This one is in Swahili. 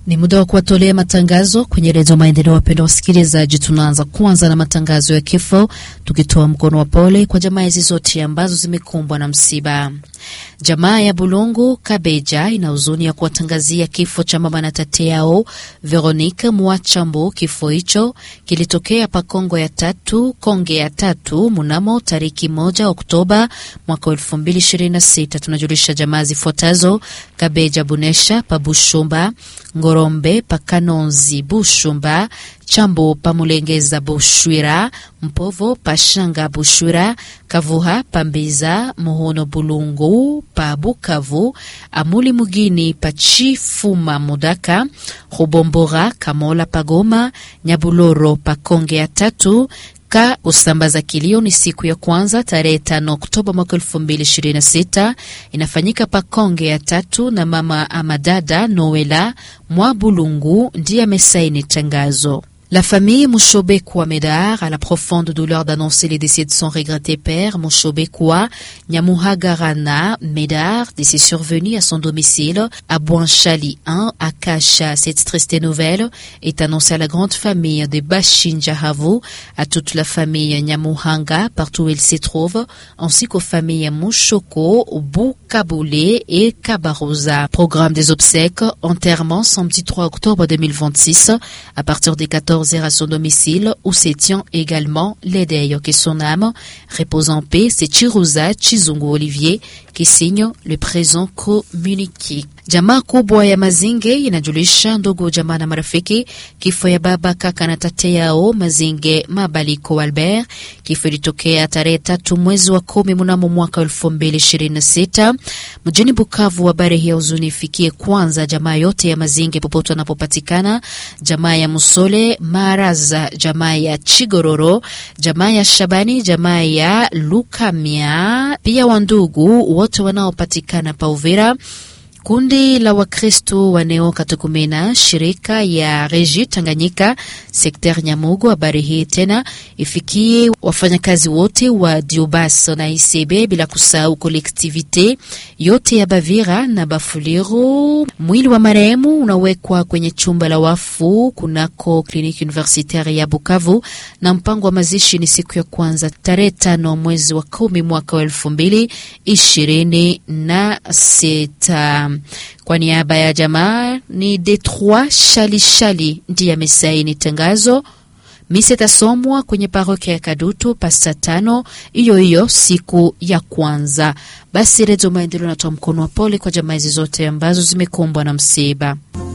Ni muda wa kuwatolea matangazo kwenye Redio Maendeleo. Wapendwa wasikilizaji, tunaanza kwanza na matangazo ya kifo, tukitoa mkono wa pole kwa jamaa hizi zote ambazo zimekumbwa na msiba. Jamaa ya Bulungu Kabeja ina huzuni ya kuwatangazia kifo cha mama na tate yao Veronique Mwachambu. Kifo hicho kilitokea pa Kongo ya tatu Konge ya tatu mnamo tariki moja Oktoba mwaka elfu mbili ishirini na sita. Tunajulisha jamaa zifuatazo: Kabeja Bunesha pa Bushumba, Ngorombe pa Kanonzi Bushumba, Chambo pa Mulengeza Bushwira, Mpovo pa Shanga Bushwira, Kavuha pa Mbiza, Muhono Bulungu pa Bukavu, Amuli Mugini pa Chifuma Mudaka, Rubombora Kamola pa Goma, Nyabuloro pa Konge ya tatu ka usambaza kilio ni siku ya kwanza tarehe tano Oktoba mwaka elfu mbili ishirini na sita inafanyika pa Konge ya tatu, na mama amadada Noela mwa Bulungu ndiye amesaini tangazo. La famille Mouchobekwa Medar a la profonde douleur d'annoncer les décès de son regretté père Mouchobekwa Nyamuhagarana Medar, décès survenu à son domicile à Bouanchali 1 à Kacha. Cette triste nouvelle est annoncée à la grande famille de Bashinjahavu, à toute la famille Nyamuhanga partout où elle se trouve, ainsi qu'aux familles Mouchoko, Boukaboulé et Kabarosa. Programme des obsèques, enterrement samedi 3 octobre 2026 à partir des 14 à son domicile où se tient également l'Edeyo que son âme repose en paix. C'est Chiruza Chizungu Olivier qui signe le présent communiqué. Jamaa kubwa ya Mazinge inajulisha ndugu jamaa na marafiki kifo ya baba kaka na tate yao Mazinge Mabaliko Albert. Kifo ilitokea tarehe tatu mwezi wa kumi mnamo mwaka elfu mbili ishirini na sita mjini Bukavu. Habari hii ya huzuni ifikie kwanza jamaa yote ya Mazinge popote wanapopatikana, jamaa ya Musole Maraza, jamaa ya Chigororo, jamaa ya Shabani, jamaa ya Lukamia, pia wandugu wote wanaopatikana pa Uvira. Kundi la Wakristo wa Neo Katukumena, shirika ya Reji Tanganyika sekter Nyamugo. Habari hii tena ifikie wafanyakazi wote wa Diobas na Isebe, bila kusahau kolektivite yote ya Bavira na Bafuliru. Mwili wa marehemu unawekwa kwenye chumba la wafu kunako kliniki universitaire ya Bukavu, na mpango wa mazishi ni siku ya kwanza tarehe tano mwezi wa kumi mwaka wa elfu mbili ishirini na sita. Kwa niaba ya jamaa ni Detroit Shali Shali ndiye amesaini tangazo. Misa itasomwa kwenye parokia ya Kadutu pasta tano hiyo hiyo siku ya kwanza. Basi Redio Maendeleo natoa mkono wa pole kwa jamaa hizi zote ambazo zimekumbwa na msiba.